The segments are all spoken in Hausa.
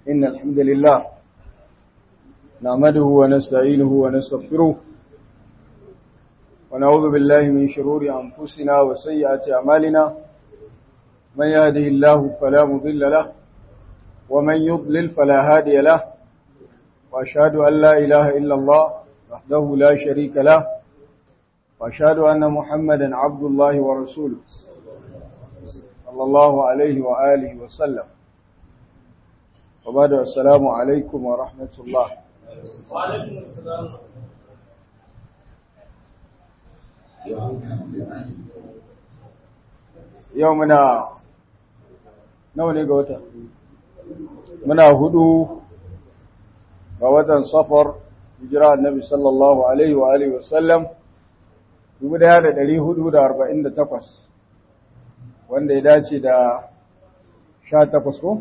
إن الحمد لله نعمده ونستعينه ونستغفره ونعوذ بالله من شرور أنفسنا وسيئات أعمالنا من يهده الله فلا مضل له ومن يضلل فلا هادي له وأشهد أن لا إله إلا الله وحده لا شريك له وأشهد أن محمدا عبد الله ورسوله صلى الله عليه وآله وسلم وبعد السلام عليكم ورحمة الله وعليكم السلام يومنا nawa ne ga wata muna hudu ga watan safar hijira annabi sallallahu alaihi wa alihi wasallam 1448 wanda ya dace da 18 ko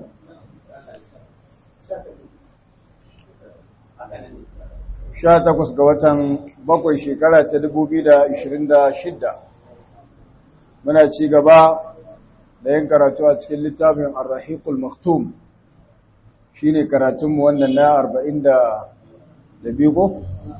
sha takwas ga watan bakwai shekara ta dubu biyu da ishirin da shidda muna ci gaba da yin karatu a cikin littafin arrahiqul maktum shi ne karatunmu wannan na arba'in da biyu ko?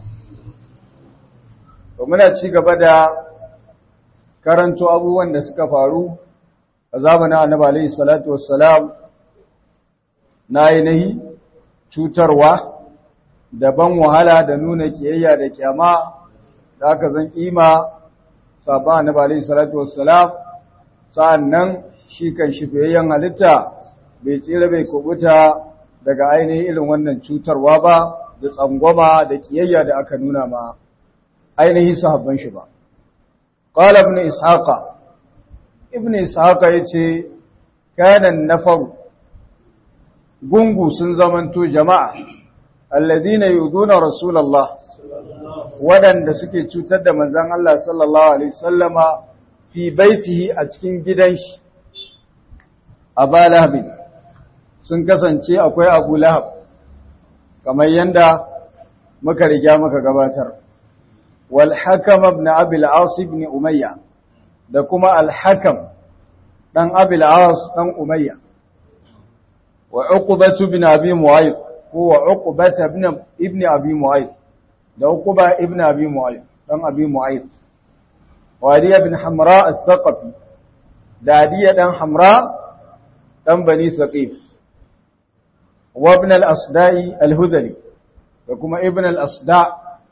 to muna ci gaba da karanto abubuwan da suka faru a zamanin annabi alaihi salatu wassalam na ainihi cutarwa daban wahala da nuna kiyayya da kyama da aka zan kima saba na bali salatu wassalam sa'annan shi kan shi fiyayyen halitta bai tsira bai kubuta daga ainihin irin wannan cutarwa ba da tsangwama da kiyayya da aka nuna ma ainihi sahabban shi ba qala ibn ishaqa ibn ishaqa yace kana nafar gungu sun zamanto jama'a alladhina yuduna rasulullah wadanda suke cutar da manzon Allah sallallahu alaihi wasallama fi baitihi a cikin gidan shi Aba Lahab sun kasance akwai Abu Lahab kamar yanda muka riga muka gabatar wal Hakam ibn Abi al-As ibn Umayya da kuma al-Hakam dan Abi al-As dan Umayya wa Uqbah ibn Abi Mu'ayth هو عقبة ابن ابن أبي معيط ده عقبة ابن أبي معيط دم أبي معيط وعلي بن حمراء الثقفي ده عدي دم حمراء دم بني ثقيف وابن الأصداء الهذلي وكما ابن الأصداء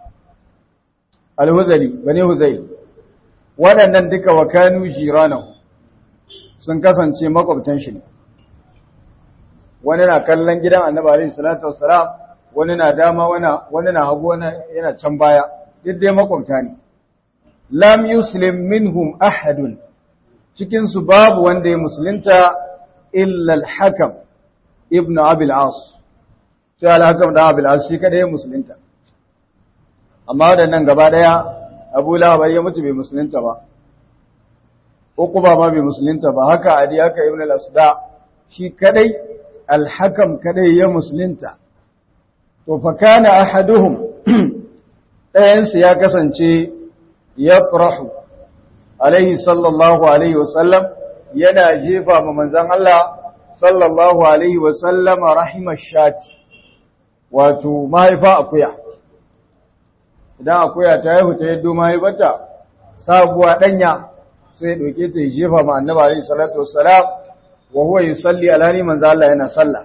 الهذلي بني هذيل waɗannan duka wa kanu jiranahu sun kasance makwabtan shi ne wani na kallon gidan annabi alaihi salatu wassalam wani na dama wani na hagu wani yana can baya duk dai makwabta ne lam yuslim minhum ahadun cikin su babu wanda ya musulunta illa al-hakam ibn abi al-as sai al-hakam da abi al-as shi kada ya musulunta amma wadannan gaba daya abu lahab ya mutu bai musulunta ba uquba ma bai musulunta ba haka adi haka ibn al-asda shi kadai alhakam kadai ya musulunta to fa kana ahaduhum ɗayansu ya kasance ya farahu alaihi sallallahu alaihi wasallam yana jefa ma manzan Allah sallallahu alaihi wasallama rahimar shati wato mahaifa akuya idan akuya ta haihu ta yaddo mahaifata sabuwa ɗanya sai ɗauke ta jefa ma annaba alaihi salatu wasalam wa huwa yusalli alhali manzo Allah yana sallah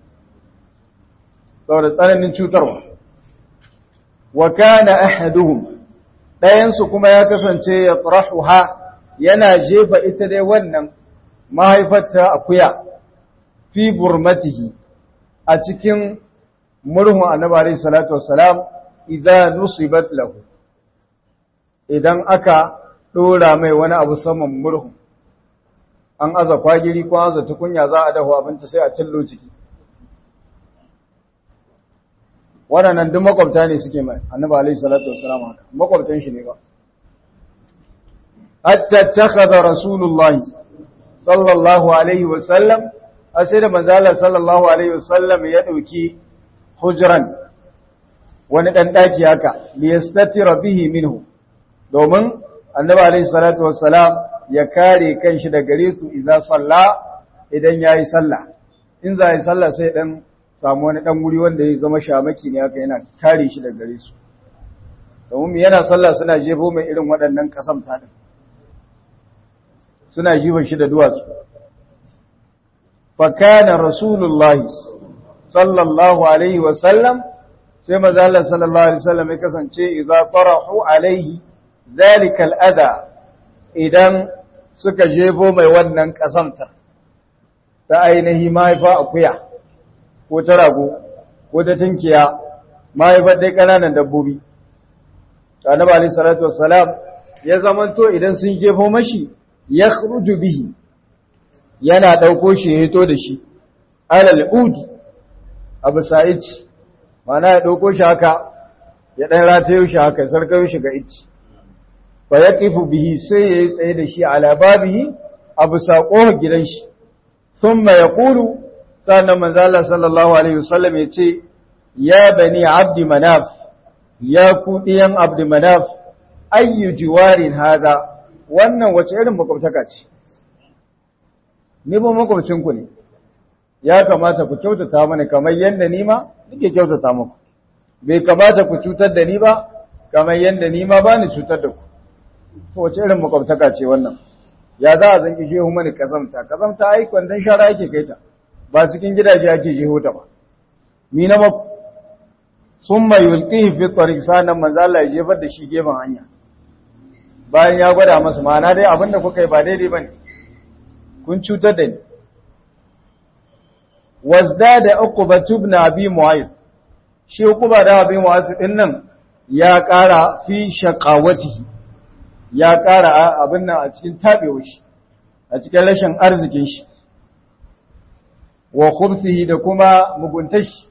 saboda tsananin cutarwa wa kana ahaduhum dayan su kuma ya kasance ya tarahuha yana jefa ita dai wannan mahaifarta akuya fi burmatihi a cikin murhun annabi alayhi salatu wassalam idan nusibat lahu idan aka dora mai wani abu saman murhun an aza kwagiri ko aza tukunya za a dafa abinci sai a cillo ciki waɗannan duk makwabta ne suke mai annabi alaihi salatu wassalam haka makwabtan shi ne ba hatta takhadha rasulullahi sallallahu alaihi wasallam sai da manzo Allah sallallahu alaihi wasallam ya dauki hujran wani dan daki haka liyastatira bihi minhu domin annabi alaihi salatu wassalam ya kare kanshi da gare su idan salla idan yayi sallah in za yi sallah sai dan samu wani dan wuri wanda ya zama shamaki ne haka yana kare shi daga gare su domin yana sallah suna jefo mai irin waɗannan ƙasam taɗin suna jifan shi da duwatsu fakana rasulullahi sallallahu alaihi wasallam sai mazala sallallahu alaihi wasallam ya kasance idza tarahu alaihi zalika al'ada idan suka jefo mai wannan ƙasamta ta ainihi mahaifa akuya ko ta rago ko ta tinkiya mahaifar dai ƙananan dabbobi annabi alayhi salatu wassalam ya zamanto idan sun jefo mashi ya khruju bihi yana dauko shi ya hito da shi alal ud abu sa'id mana ya dauko shi haka ya dan ratayo shi haka sarkayo shi ga ici fa yaqifu bihi sai yayi tsaye da shi ala babihi abu saqo gidan shi thumma yaqulu sannan manzo Allah sallallahu alaihi wasallam yace ya bani abdi manaf ya ku ɗiyan abdumanaf ayyu jiwarin haza wannan wace irin makwabtaka ce ni ba makwabcinku ne ya kamata ku kyautata mana kamar yadda ni ma nake kyautata muku bai kamata ku cutar da ni ba kamar yadda ni ma ba ni cutar da ku to wace irin makwabtaka ce wannan ya za a zanki shehu mani kazamta kazamta ai kwandon shara yake kai ta ba cikin gidaje ake jeho ta ba mi na maku sun mai yulƙihi fi tsarik sanan manzala ya jefar da shi gefen hanya bayan ya gwada masu ma'ana dai abinda kuka yi ba daidai ba ne kun cutar da ni wasda da uku ba tubna abi mu'ayyid shi uku ba da abi mu'ayyid din nan ya ƙara fi shaƙawati ya ƙara abin nan a cikin taɓewa shi a cikin rashin arzikin shi wa khubsihi da kuma muguntashi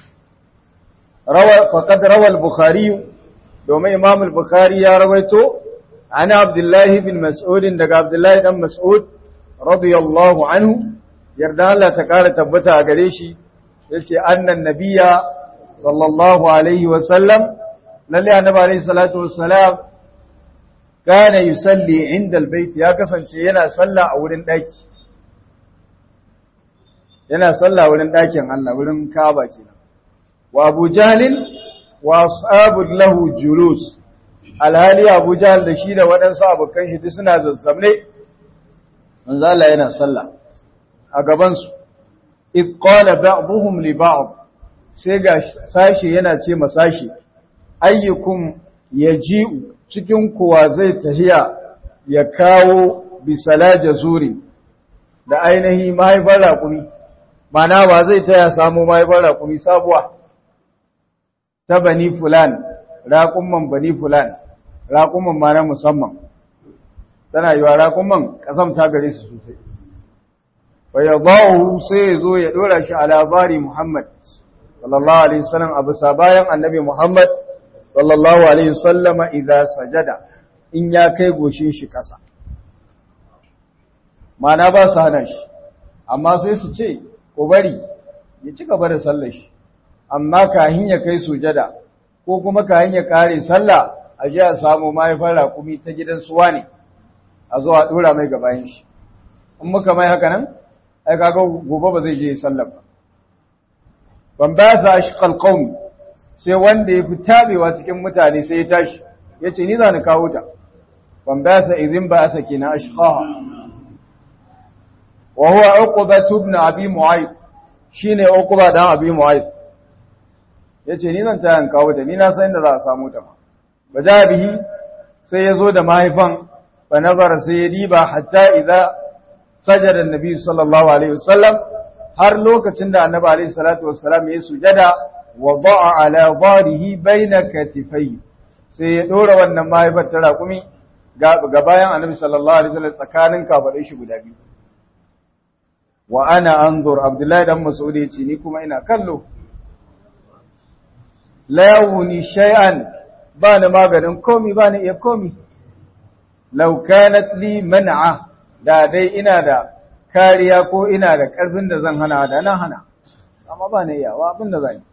فقد روى البخاري دوما امام البخاري يا رويته عن عبد الله بن مسعود دغ عبد الله بن مسعود رضي الله عنه يرضى الله تعالى تبتا gare shi yace annan nabiyya sallallahu alaihi wa sallam lalle annabi alaihi salatu wassalam kana yusalli inda albayt ya kasance yana sallah a wurin daki yana sallah wurin dakin Allah wurin Kaaba kenan wa Abu Jahlin wa ashabul lahu julus alhali Abu Jahl da shi da waɗansu abokan shi suna zazzamne manzo Allah yana sallah a gaban su id qala ba'dhum li ba'd sai ga sashi yana ce masashi ayyukum yaji'u cikin kuwa zai tahiya ya kawo bisalaja zuri da ainihi mahaifar raƙumi mana ba zai taya samu mahaifar raƙumi sabuwa ta bani fulan raƙumman bani fulan raƙumman ma na musamman tana yi wa raƙumman ƙasam ta gare su sosai wa ya ba'u sai ya zo ya ɗora shi a labari muhammad sallallahu alaihi wasallam a bisa bayan annabi muhammad sallallahu alaihi wasallama idan sajada in ya kai goshin shi ƙasa mana ba su hana shi amma sai su ce ko bari ya ci gaba da sallar shi amma kahin ya kai sujada ko kuma kahin ya kare sallah a ji a samu mahaifar raƙumi ta gidan suwa ne a zo a ɗora mai gabayin shi in muka mai haka nan ai kaga gobe ba zai je sallar ba ban ba sa shi kalkaumi sai wanda ya fi tabewa cikin mutane sai ya tashi ya ce ni za ni kawo ta ban ba sa izin ba sa ke na ashqaha wa huwa uqba ibn abi mu'ayyid shine uqba dan abi mu'ayyid yace ni zan tayan kawo ta ni na san inda za a samu ta ba ja bihi sai yazo da mahaifan fa nazara sai ya diba hatta idza sajada annabi sallallahu alaihi wasallam har lokacin da annabi alaihi salatu wassalam ya sujada wada'a ala dharihi baina katifai sai ya dora wannan mahaifar ta raƙumi ga bayan annabi sallallahu alaihi wasallam tsakanin kafadai shi guda biyu wa ana anzur abdullahi dan mas'ud yace ni kuma ina kallo la yawni shay'an ba ni maganin komi ba ni iya komi law kanat li man'a da dai ina da kariya ko ina da karfin da zan hana da nan hana amma ba ni iya wa abin da zan yi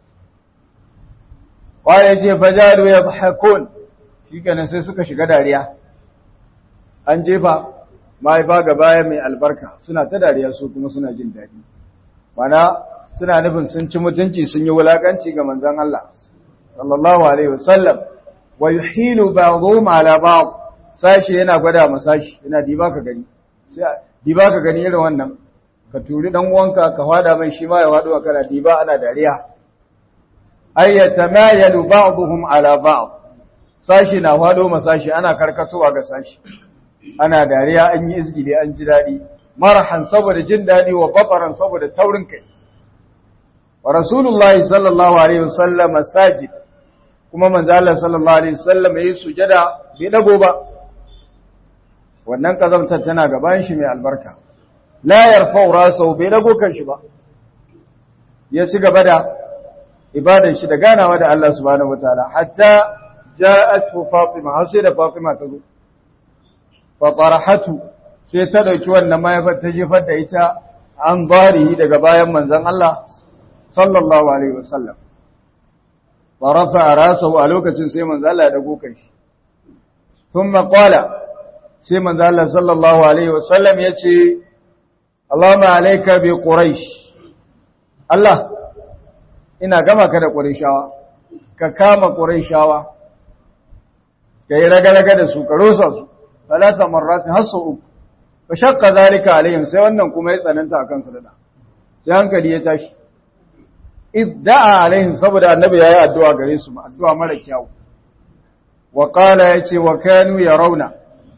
wa yace fajaru yadhakun shikenan sai suka shiga dariya an jefa mahaifa ga baya mai albarka suna ta dariya su kuma suna jin daɗi mana suna nufin sun ci mutunci sun yi wulakanci ga manzon Allah sallallahu alaihi wasallam wa yuhilu ba'dhum ala ba'd sashi yana gwada ma sashi yana diba ka gani sai diba ka gani irin wannan ka turi dan uwanka ka fada mai shi ma ya fado kana diba ana dariya ayyata ma yalu ba'dhum ala ba'd sashi na fado ma sashi ana karkatowa ga sashi ana dariya an yi izgili an ji dadi marhan saboda jin dadi wa bafaran saboda taurin kai wa rasulullahi sallallahu alaihi wasallam sajid kuma manzo Allah sallallahu alaihi wasallam yayi sujada bai dago ba wannan kazamtar tana gaban shi mai albarka la yarfa'u rasahu bai dago kan shi ba ya ci gaba da ibadar shi da ganawa da Allah subhanahu wataala hatta ja'atu fatima har sai da fatima ta zo fa tarahatu sai ta dauki wannan mayafar ta jefar da ita an bari daga bayan manzon Allah sallallahu alaihi wasallam wa rafa'a rasahu a lokacin sai manzon Allah ya dago kan shi thumma qala sai manzon Allah sallallahu alaihi wasallam yace Allahumma alayka bi quraish Allah ina gama ka da qurayshawa ka kama qurayshawa kai raga-raga da su ka rosa su talata marrat hasu uku fa shaqqa zalika alaihim sai wannan kuma ya tsananta akan su da sai hankali ya tashi idda'a alaihim saboda annabi yayi addu'a gare su addu'a mara kyau wa qala yace wa kanu yarawna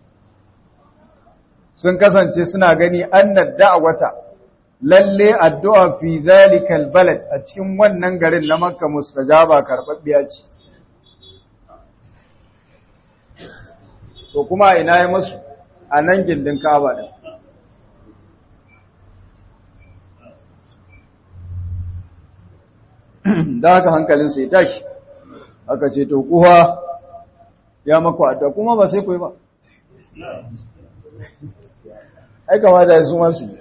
sun kasance suna gani annad da'wata lalle addu'a fi zalikal balad a cikin wannan garin na Makka mustajaba karbabbiya ce to kuma ina yi musu a nan gindin Kaaba din da haka hankalin sai tashi aka ce to kuwa ya maku addu'a kuma ba sai ku yi ba ai kamata ya suma su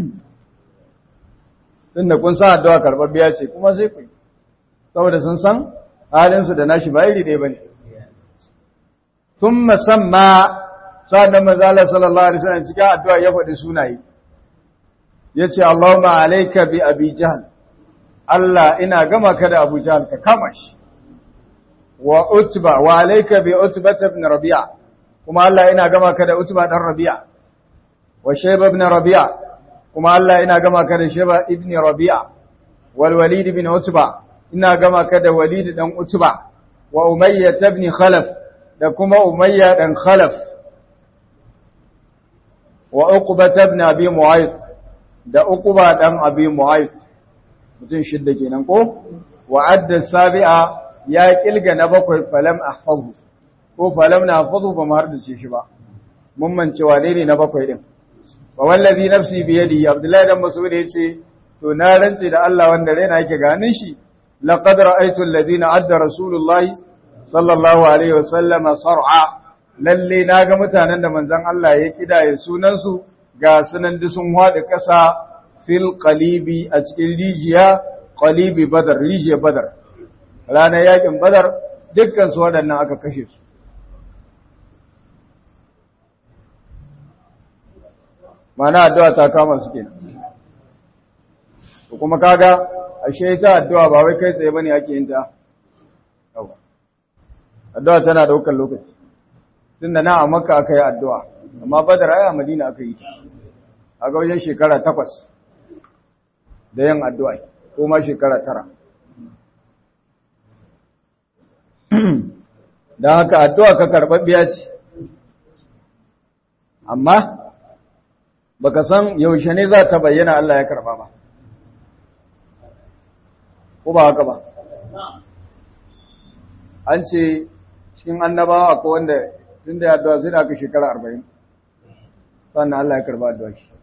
tun da kun san addu'a karɓar biya ce kuma sai ku saboda sun san halinsu da nashi ba iri ɗaya ba ne tun musamman sa'ad da mazala sallallahu alaihi wasallam cikin addu'a ya faɗi sunaye ya ce Allahumma alaika bi abi jahal Allah ina gama ka da abu jahal ka kama shi wa utba wa alaika bi utba ibn rabi'a kuma Allah ina gama ka da utba dan rabi'a wa shayba ibn rabi'a kuma Allah ina gama ka da shayba ibn rabi'a wal walid ibn utba ina gama ka da walid dan utba wa umayya ibn khalaf da kuma umayya dan khalaf wa uqba ibn abi mu'ayth da uqba dan abi mu'ayth mutun shidda kenan ko wa adda sabi'a ya kilga na bakwai falam ahfazu ko falam na ahfazu ba mu har da shi ba mun mance wane ne na bakwai din wa wallazi nafsi bi yadi abdullahi dan mas'ud yace to na rantsi da Allah wanda raina yake ganin shi laqad ra'aytu alladhina adda rasulullahi sallallahu alaihi wasallama sar'a lalle naga mutanen da manzon Allah ya kidaye sunan su ga sunan da sun hada kasa fil qalibi a cikin rijiya qalibi badar rijiya badar ranar yakin badar dukkan su waɗannan aka kashe su mana addu'a ta kama su kenan kuma kaga ashe ita addu'a ba wai kai tsaye bane ake yin ta addu'a tana daukar lokaci tunda na a makka aka yi addu'a amma badar ai a madina aka yi ta a ga wajen shekara takwas da yin addu'a ko ma shekara tara don haka addu'a ka karɓaɓɓiya ce amma baka san yaushe ne za ta bayyana Allah ya karɓa ba ko ba haka ba an ce cikin annabawa akwai wanda tun da ya addu'a sai da aka shekara arba'in sannan Allah ya karɓa addu'a shi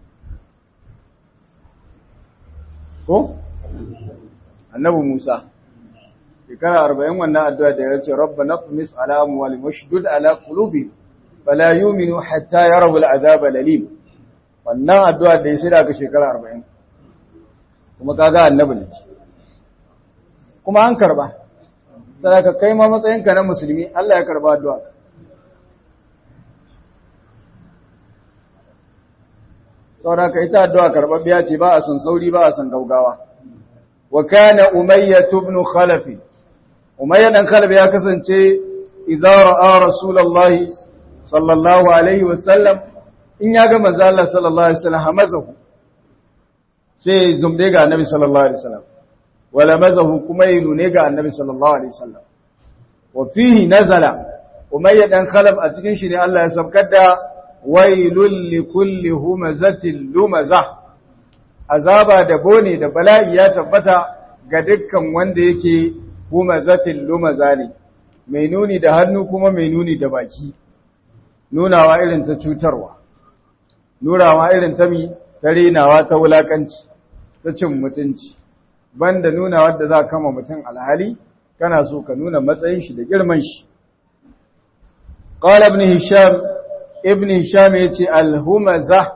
ko? annabi Musa shekara arba'in wannan addu'a da ya ce rabba na tumis ala amwali mashdud ala qulubi fala yu'minu hatta yarawu al'azaba lalim wannan addu'a da ya sai da aka shekara arba'in kuma kaga annabi ne kuma an karba sai ka kai ma matsayinka na musulmi Allah ya karba addu'a saboda ka ita addu'a karbabbiya ce ba a san sauri ba a san gaugawa wa kana umayyah ibn khalaf umayyah dan khalaf ya kasance idza ra'a rasulullahi sallallahu alaihi wa sallam in ya ga manzo Allah sallallahu alaihi wasallam hamazahu sai zumde ga annabi sallallahu alaihi wasallam wala mazahu kuma yi nune ga annabi sallallahu alaihi wasallam wa fihi nazala umayya dan khalaf a cikin shi ne Allah ya sabkar da wailul likulli humazatin lumaza azaba da bone da bala'i ya tabbata ga dukkan wanda yake humazatin lumaza ne mai nuni da hannu kuma mai nuni da baki nunawa irin ta cutarwa nunawa irin ta mi ta renawa ta wulakanci ta cin mutunci banda nuna wadda za kama mutum alhali kana so ka nuna matsayin shi da girman shi qala ibn hisham ibn hisham yace al-humaza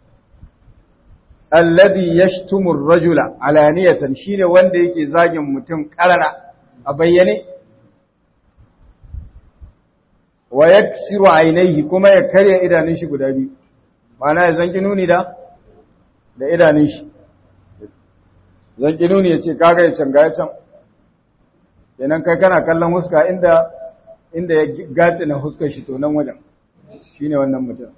alladhi yashtumu ar-rajula alaniyatan shine wanda yake zagin mutum karara a bayyane wa yaksiru aynayhi kuma ya karya idanun shi guda biyu ma'ana ya zanki nuni da da idanun shi zan ƙinu ne ya ce kaga ya can gaya can yanan kai kana kallon huska inda inda ya gaci na huskar shi to nan wajen shi ne wannan mutum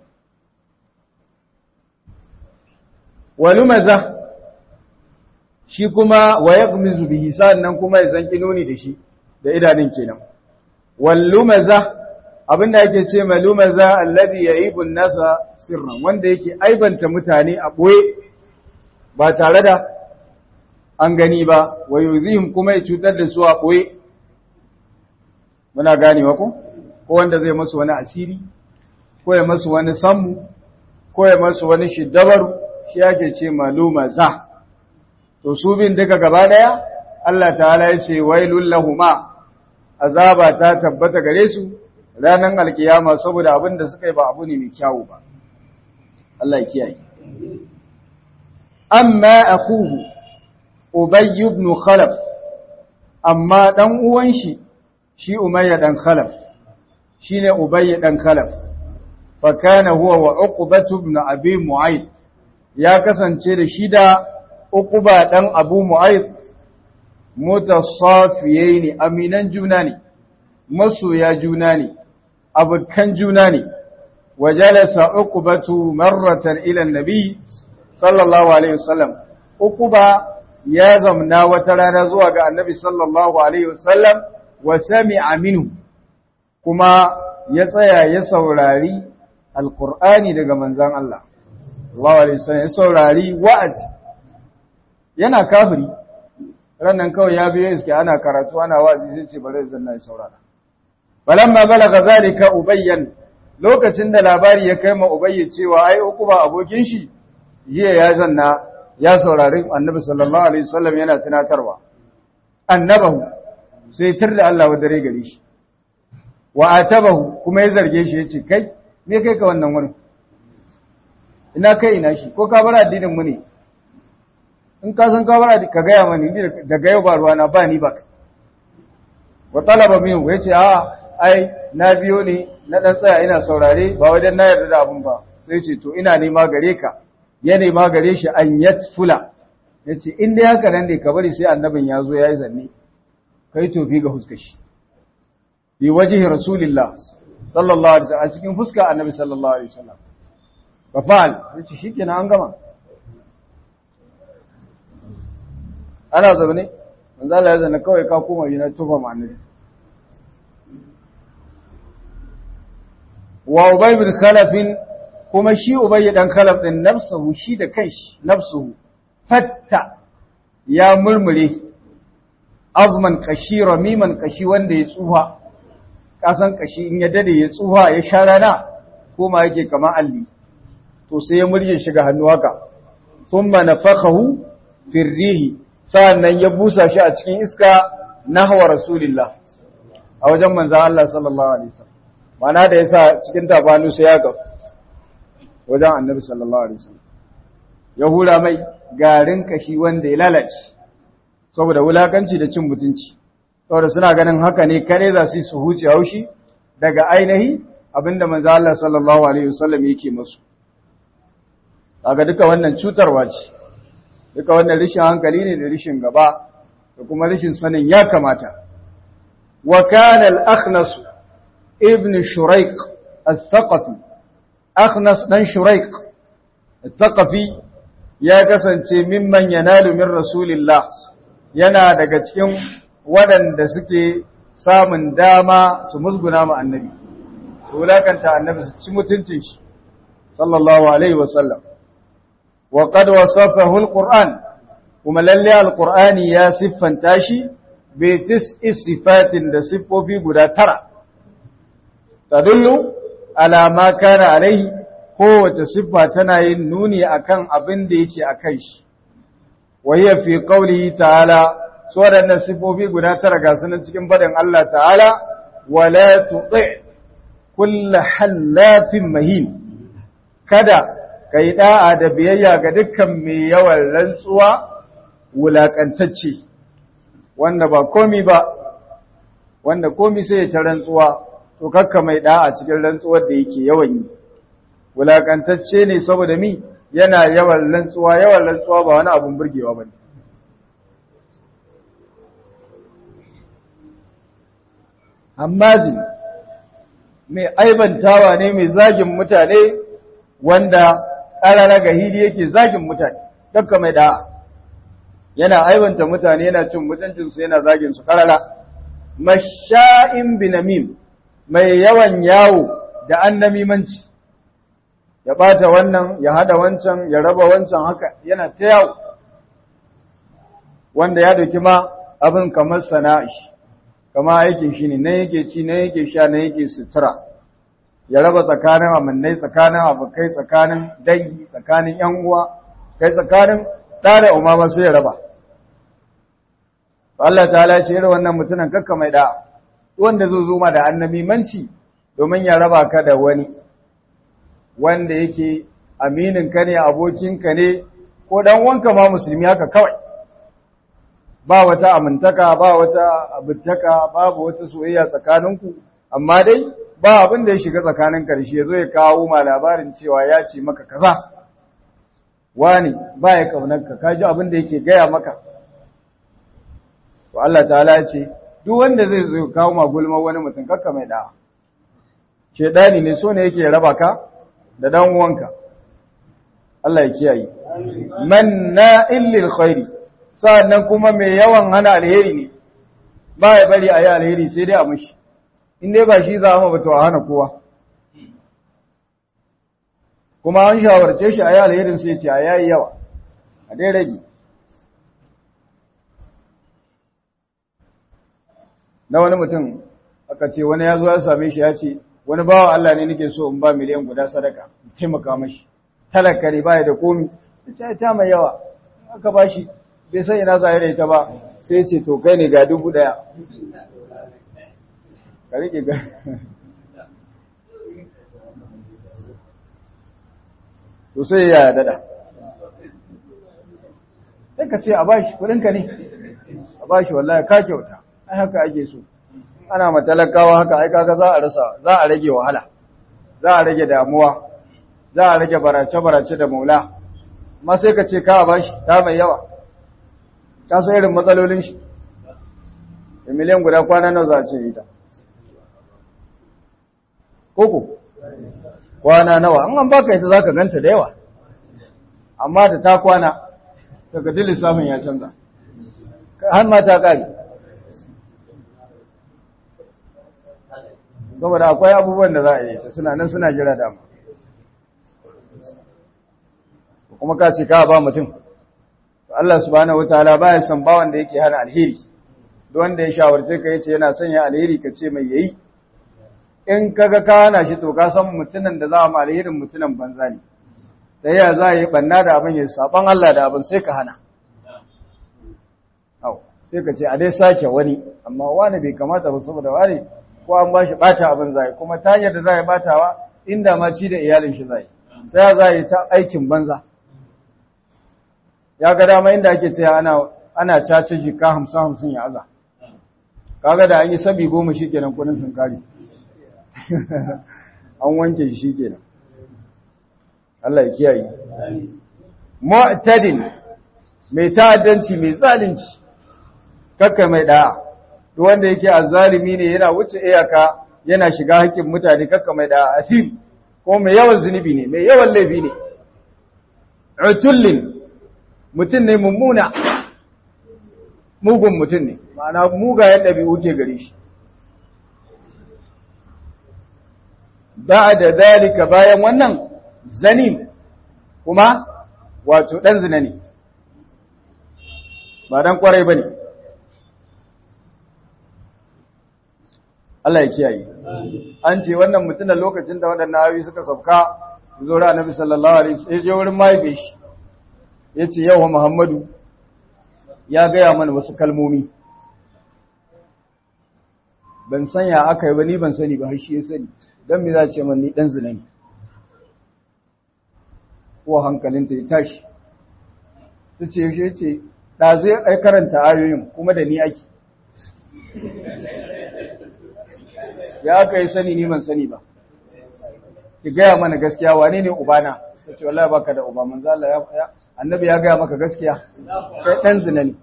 wani maza shi kuma wa ya mizu bihi nan kuma ya zan ƙinu ne da shi da idanun kenan wallu maza abinda yake ce mai lumaza alladhi yaibun nasa sirran wanda yake aibanta mutane a ɓoye ba tare da an gani ba wa yuzihim kuma ya cutar da su a ɓoye muna gane ko ko wanda zai masu wani asiri ko ya masu wani sammu ko ya masu wani shiddabaru shi yake ce maluma za to su bin duka gaba daya Allah ta'ala ya ce wailul lahuma azaba ta tabbata gare su ranar alkiyama saboda abin da suka yi ba abu ne mai kyawu ba Allah ya kiyaye amma akuhu Ubay ibn Khalaf amma dan uwan shi shi Umayya dan Khalaf shine Ubay dan Khalaf fa kana huwa wa Uqbah ibn Abi Mu'ayth ya kasance da shi da Uqba dan Abu Mu'ayth mutasafiyaini aminan juna ne masoya juna ne abukan juna ne wajalasa Uqbatu marratan ila an-nabi sallallahu alaihi wasallam Uqba ya zamna wata rana zuwa ga annabi sallallahu alaihi wasallam wa sami'a minhu kuma ya tsaya ya saurari alqur'ani daga manzon Allah sallallahu alaihi wasallam ya saurari wa'azi yana kafiri rannan kawai ya biyo iske ana karatu ana wa'azi sai ce bari zan na saurara falamma balaga zalika ubayyan lokacin da labari ya kai ma ubayyi cewa ai uku ba abokin shi jiya ya zanna ya saurari annabi sallallahu alaihi wasallam yana tunatarwa annabahu sai tir da Allah wa dare gare shi wa atabahu kuma ya zarge shi yace kai me kai ka wannan wurin ina kai ina shi ko ka bar addinin mu ne in ka san ka bar ka ga ya mani daga yau ba ruwana ba ni ba wa talaba minhu yace a ai na biyo ne na dan tsaya ina saurare ba wajen na yarda da abun ba sai ce to ina nema gare ka ya nema gare shi an yatfula yace in dai haka nan ne ka bari sai annabin ya zo yayi zanne kai tofi ga huskar shi bi wajhi rasulillah sallallahu alaihi wasallam a cikin fuska annabi sallallahu alaihi wasallam fa fa'al yace shikenan an gama ana zaune manzo Allah ya zanna kawai ka koma yana tufa ma annabi wa ubay bin khalaf kuma shi ubay dan khalaf din nafsuhu shi da kanshi nafsuhu fatta ya murmure azman kashi ramiman kashi wanda ya tsuha kasan kashi in ya dade ya tsuha ya sha rana koma yake kamar alli to sai ya murje shi ga hannu haka thumma nafakhahu fi rihi sa'annan ya busa shi a cikin iska nahwa rasulillah a wajen manzon Allah sallallahu alaihi wasallam mana da yasa cikin tafanu sai ya ga wajen annabi sallallahu alaihi wasallam ya hura mai garin kashi wanda ya lalace saboda wulakanci da cin mutunci saboda suna ganin haka ne kare za su su huce haushi daga ainihi abinda manzo Allah sallallahu alaihi wasallam yake musu kaga duka wannan cutarwa ce duka wannan rishin hankali ne da rishin gaba da kuma rishin sanin ya kamata wa kana al-akhnas ibn shuraiq al-thaqafi akhnas dan shuraiq al-thaqafi ya kasance mimman yanalu min rasulillah yana daga cikin waɗanda suke samun dama su musguna ma annabi su wulakanta annabi su ci mutuncin shi sallallahu alaihi wasallam wa qad wasafahu alquran kuma lalle alqurani ya siffanta shi bi tis'i sifatin da siffofi guda tara tadullu ala ma kana alaihi kowace siffa tana yin nuni akan abin da yake akan shi wa hiya fi qawlihi ta'ala so waɗannan siffofi guda tara ga sunan cikin faɗin Allah ta'ala wala tuti kullu hallafin mahin kada kai da'a da biyayya ga dukkan mai yawan rantsuwa wulakantacce wanda ba komi ba wanda komi sai ya ta rantsuwa to kakka mai da'a cikin rantsuwar da yake yawan yi wulakantacce ne saboda mi yana yawan rantsuwa yawan rantsuwa ba wani abun burgewa bane hammazin mai aibantawa ne mai zagin mutane wanda ƙarara ga hili yake zagin mutane dakka mai da'a yana aibanta mutane yana cin mutuncinsu yana zagin su ƙarara masha'in binamim mai yawan yawo da annamimanci ya ɓata wannan ya hada wancan ya raba wancan haka yana ta yawo wanda ya doki ma abin kamar sana'i kama aikin shi ne na yake ci na yake sha na yake sutura ya raba tsakanin amannai tsakanin abokai tsakanin dangi tsakanin yan uwa kai tsakanin ɗa da umama sai ya raba Allah ta'ala ce irin wannan mutumin kakka mai da wanda zo zuma da annabi manci domin ya raba ka da wani wanda yake aminin ka ne abokin ka ne ko dan wanka ma musulmi haka kawai ba wata amintaka ba wata abintaka babu wata soyayya tsakaninku amma dai ba abin da ya shiga tsakanin karshe ya zo ya kawo ma labarin cewa ya ce maka kaza wani ba ya kaunarka ka ji abin da yake gaya maka to Allah ta'ala ya ce duk wanda zai zo kawo ma gulma wani mutum kakka mai da'a shedani ne so ne yake raba ka da dan uwanka Allah ya kiyaye manna'il lil khairi sa'annan kuma mai yawan hana alheri ne ba ya bari a yi alheri sai dai a mashi in dai ba shi za a ba to a hana kowa kuma an shawarce shi a yi alherin sai ce a yayi yawa a dai rage na wani mutum aka ce wani ya zo ya same shi ya ce wani bawa Allah ne nake so in ba miliyan guda sadaka taimaka mashi talaka ne baya da komi ta ta mai yawa aka ba shi bai san ina zai da ita ba sai ya ce to kai ne ga dubu daya ka rike ga to sai ya dada sai ka ce a bashi kudinka ne a bashi wallahi ka kyauta ai haka ake so ana matalakawa haka ai kaga za a rasa za a rage wahala za a rage damuwa za a rage barace-barace da maula amma sai ka ce ka bashi ta mai yawa ka san irin matsalolin shi da miliyan guda kwana nawa za a ce ita koko kwana nawa an an baka ita zaka ganta da yawa amma da ta kwana daga duk lissafin ya canza har ma ta kare saboda akwai abubuwan da za a yi ta suna nan suna jira dama kuma ka ce ka ba mutum Allah subhanahu wataala baya son bawan da yake hana alheri duk wanda ya shawarce ka yace yana son ya alheri ka ce mai yayi in kaga ka hana shi to ka san mutunan da za a ma alherin mutunan banza ne da ya za yi banna da abin ya saban Allah da abin sai ka hana au sai ka ce a dai sake wani amma wani bai kamata ba saboda wani ko an ba shi bata abin zai kuma ta hanyar da zai batawa inda ma ci da iyalin shi zai ta za yi ta aikin banza ya ga dama inda ake taya ana ana cace jika hamsin hamsin ya aza kaga da an yi sabi goma shi kenan kudin sun kare an wanke shi kenan Allah ya kiyaye mu'tadin mai ta'addanci mai zalunci kakka mai da'a duk wanda yake azzalimi ne yana wuce iyaka yana shiga haƙƙin mutane kakka mai da'a afim ko mai yawan zunubi ne mai yawan laifi ne utullin mutum ne mummuna mugun mutum ne ma'ana mugayen ɗabi'u ke gare shi da da dalika bayan wannan zanim kuma wato ɗan zina ne ba dan kwarai ba ne Allah ya kiyaye an ce wannan mutumin lokacin da waɗannan ayoyi suka sauka zo da annabi sallallahu alaihi wasallam ya je wurin mahaife shi yace yau Muhammadu ya gaya mana wasu kalmomi ban san ya aka yi ba ni ban sani ba har shi ya sani dan me za ce man ni dan zina ne ko hankalinta ya tashi tace yaushe ce da zai ai karanta ayoyin kuma da ni ake ya aka yi sani ni ban sani ba ki gaya mana gaskiya wane ne ubana ta ce wallahi baka da uba manzo Allah ya annabi ya gaya maka gaskiya kai dan zina ne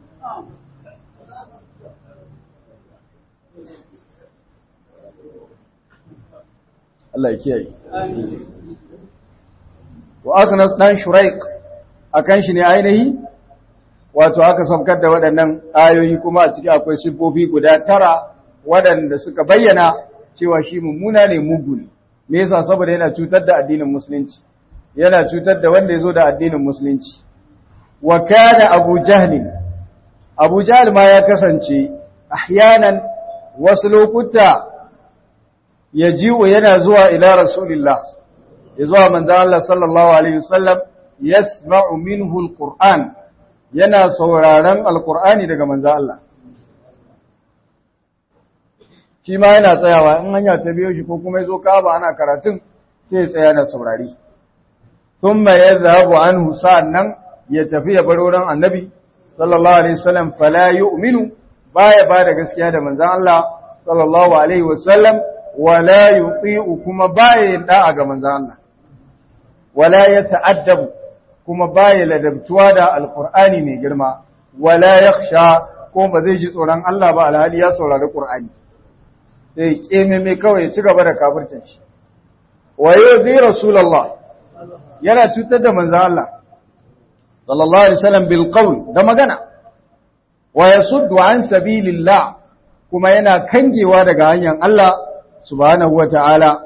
Allah ya kiyaye wa aknas dan shuraik akan shi ne ainihi wato aka saukar da waɗannan ayoyi kuma a ciki akwai siffofi guda tara waɗanda suka bayyana cewa shi mummuna ne mugu ne me yasa saboda yana cutar da addinin musulunci yana cutar da wanda yazo da addinin musulunci wa kana abu jahl abu jahl ma ya kasance ahyanan wasu lokuta yaji'u yana zuwa ila rasulillah ya zuwa manzon Allah sallallahu alaihi wasallam yasma'u minhu alquran yana sauraron alqur'ani daga manzon Allah shi ma yana tsayawa in hanya ta biyo shi ko kuma yazo kaba ana karatun sai ya tsaya na saurari thumma yadhhabu anhu sa'annan ya tafi ya bar wurin annabi sallallahu alaihi wasallam fala yu'minu baya ba da gaskiya da manzon Allah sallallahu alaihi wasallam wala yuti'u kuma baya da'a ga manzon Allah wala yata'addabu kuma baya ladabtuwa da alqur'ani mai girma wala yakhsha ko ba zai ji tsoron Allah ba alhali ya saurari qur'ani sai keme mai kawai ya ci gaba da kafircin shi wa yuzi rasulullah yana cutar da manzon Allah sallallahu alaihi wasallam bil qawl da magana wa yasuddu an sabilillah kuma yana kangewa daga hanyar Allah subhanahu wataala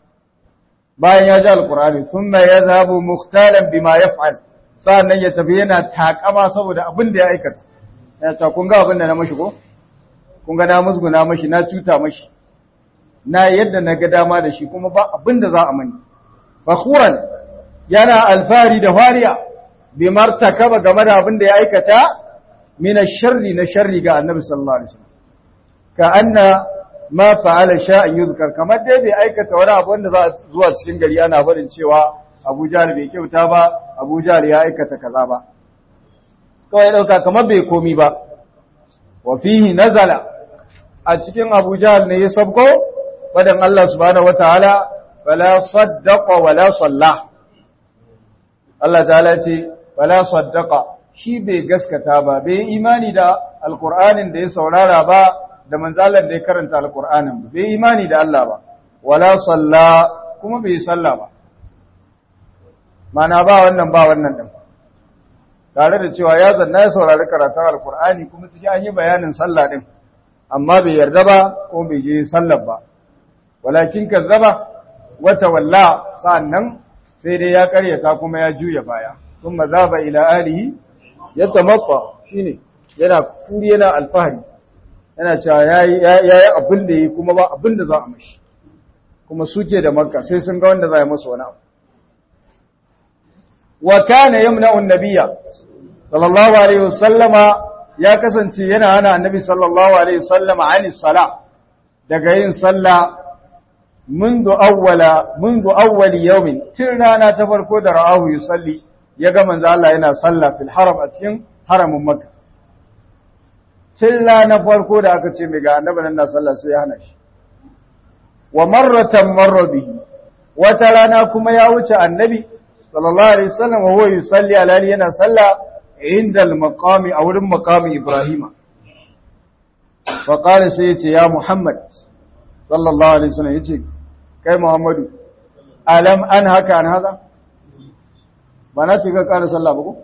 bayan ya ji alqur'ani thumma yadhhabu mukhtalan bima yaf'al sannan ya tafi yana takama saboda abin da ya aikata ya ta kun ga abin da na mashi ko kun ga na musguna mashi na cuta mashi na yadda na ga dama da shi kuma ba abin da za a mani fakhuran yana alfari da fariya bi martakaba game da abin da ya aikata min sharri na sharri ga annabi sallallahu alaihi wasallam ka anna ma fa'ala sha'an yuzkar kamar dai bai aikata wani abu wanda za zuwa cikin gari ana barin cewa Abu Jahl bai kyauta ba Abu Jahl ya aikata kaza ba kawai dauka kamar bai komi ba wa fihi nazala a cikin Abu Jahl ne ya sabko fadan Allah subhanahu wataala fala saddaqa wala salla Allah ta'ala ce fala saddaqa shi bai gaskata ba bai imani da alqur'anin da ya saurara ba da manzalan da ya karanta alqur'anin ba bai imani da Allah ba wala salla kuma bai salla ba mana ba wannan ba wannan din tare da cewa ya zanna ya saurari karatun alqur'ani kuma cikin an yi bayanin sallah din amma bai yarda ba ko bai je sallar ba walakin kazzaba wata walla sa'annan sai dai ya karyata kuma ya juya baya sun mazaba ila alihi ya tamakwa shine yana kuri yana alfahari yana cewa yayi yayi abin da yi kuma ba abin da za a mashi kuma suke da makka sai sun ga wanda za ya masa wani abu wa kana yamna'u an-nabiyya sallallahu alaihi wasallama ya kasance yana hana annabi sallallahu alaihi wasallama ani sala daga yin sallah منذ أول منذ أول يوم ترنا تفرقو da ra'ahu yusalli yaga manzo Allah yana salla fil haram a cikin haramin Makka tilla na farko da aka ce mai ga annabi nan na salla sai ya hana shi wa marratan marra bihi wata rana kuma ya wuce annabi sallallahu alaihi wasallam wa huwa yusalli alali yana salla inda al-maqami a wurin maqami Ibrahima fa qala sai yace ya Muhammad sallallahu alaihi wasallam yace kai Muhammadu alam an haka an haka ba na ce ka ƙara sallah ba ko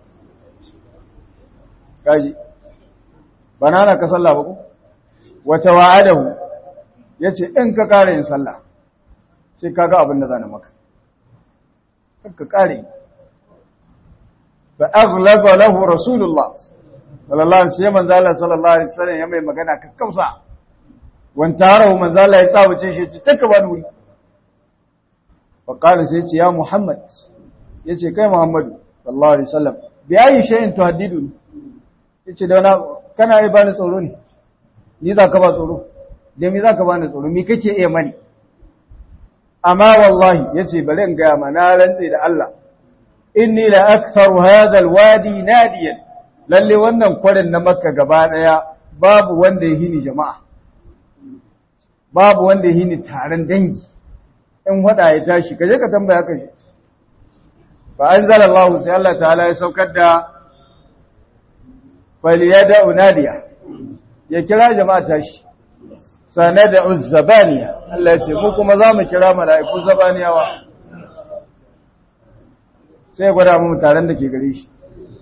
kaji ba na na ka sallah ba ko wata wa'adahu yace in ka ƙara yin sallah sai kaga abin da zan maka ka ƙare fa aghlaqa lahu rasulullah sallallahu alaihi wasallam manzo Allah sallallahu alaihi wasallam ya mai magana kakkausa wanta harahu manzo Allah ya tsawace shi ce taka ba wuri fa qala sai ce ya Muhammad yace kai Muhammadu sallallahu alaihi wasallam bi ayi shay'in tuhaddidu yace da wani kana yi bani tsoro ne ni za ka ba tsoro da me za ka bani tsoro me kake iya mani amma wallahi yace bari in ga ma na rantse da Allah inni la aktharu hadha alwadi nadiyan lalle wannan kwarin na makka gaba daya babu wanda ya hini jama'a babu wanda ya hini taron dangi in wada ya tashi kaje ka tambaya kaje fa anzalallahu sai Allah ta'ala ya saukar da faliyada unadiya ya kira jama'a tashi sanada uzzabaniya Allah ya ce mu kuma za mu kira mala'iku zabaniyawa sai ya gwada mu taron da ke gare shi